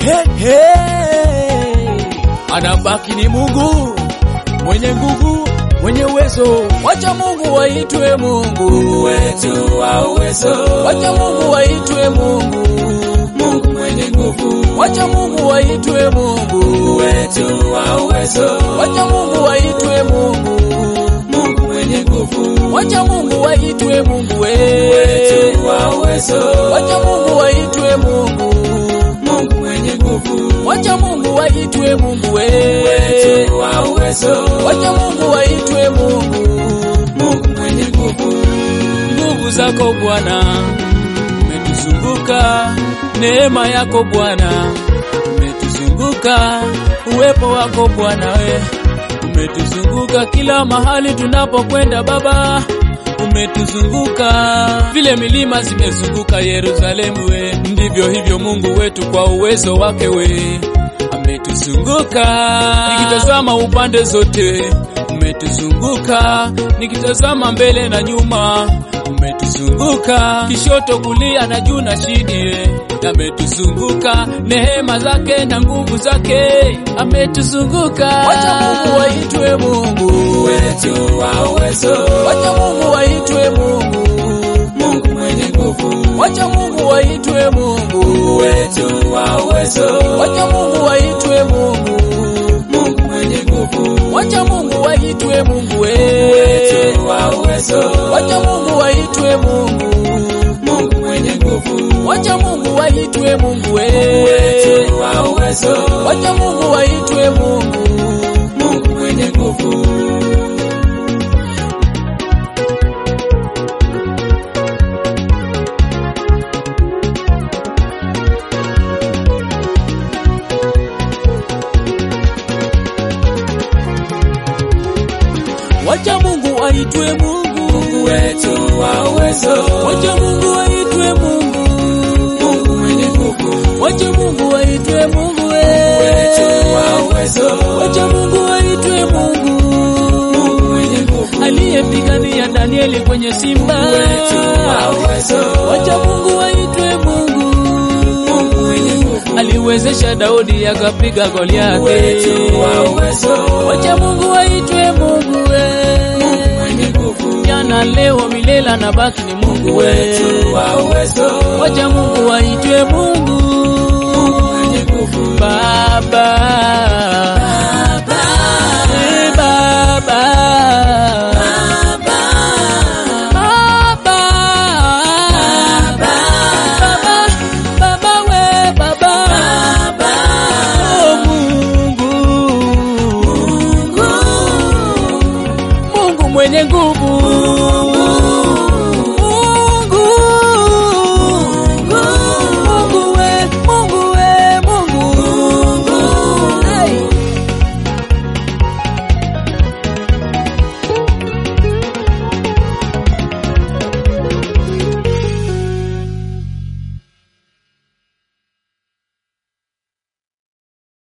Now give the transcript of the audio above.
Hey, hey. Anabaki ni Mungu mwenye nguvu, mwenye uwezo. Wacha Mungu waitwe Mungu, Mungu wetu wa uwezo, wacha Mungu waitwe Mungu, Mungu mwenye nguvu, wacha Mungu waitwe Mungu, Mungu wetu wa uwezo, wacha Mungu waitwe Mungu, Mungu mwenye nguvu, wacha Mungu waitwe Mungu we, wetu wa uwezo, wacha Mungu waitwe Mungu, Mungu mwenye nguvu, wacha Mungu waitwe Mungu we, wetu wa uwezo, wacha Mungu waitwe Mungu. Mungu mwenye nguvu, nguvu zako Bwana umetuzunguka, neema yako Bwana umetuzunguka, uwepo wako Bwana we umetuzunguka kila mahali tunapokwenda Baba umetuzunguka vile milima zimezunguka Yerusalemu we, ndivyo hivyo Mungu wetu kwa uwezo wake we ametuzunguka. Nikitazama upande zote umetuzunguka, nikitazama mbele na nyuma umetuzunguka, kishoto kulia na juu na chini ametuzunguka, neema zake na nguvu zake ametuzunguka. Wacha Mungu waitwe Mungu, wetu wa uwezo, wacha Mungu waitwe Mungu, Mungu mwenye nguvu, wacha Mungu waitwe Mungu, wetu wa uwezo, wacha Mungu waitwe Mungu, Mungu mwenye nguvu, wacha Mungu waitwe Mungu we, wetu wa uwezo, wacha Mungu waitwe Mungu, Mungu mwenye nguvu, wacha Mungu waitwe Mungu we, wetu wa uwezo, wacha Mungu waitwe Mungu. Mungu mwenye nguvu, Wacha Mungu aitwe Mungu, Mungu wetu wa uwezo, wacha Mungu aitwe Mungu, Mungu mwenye nguvu, wacha Mungu aitwe Mungu we, wetu wa uwezo, wacha Mungu aitwe Mungu, Mungu mwenye nguvu, aliyepigania Danieli kwenye simba, wetu wa uwezo, wacha Mungu aitwe Mungu, Mungu mwenye nguvu, aliwezesha Daudi akapiga Goliathi, wetu wa uwezo, wacha Mungu aitwe Mungu we, mwenye nguvu, jana leo milele na baki ni Mungu we, wetu wa uwezo, wacha Mungu aitwe Mungu mwenye nguvu, Baba, Eh, Baba, Baba, Baba, Baba we, Baba, Oh, Mungu, Mungu mwenye nguvu,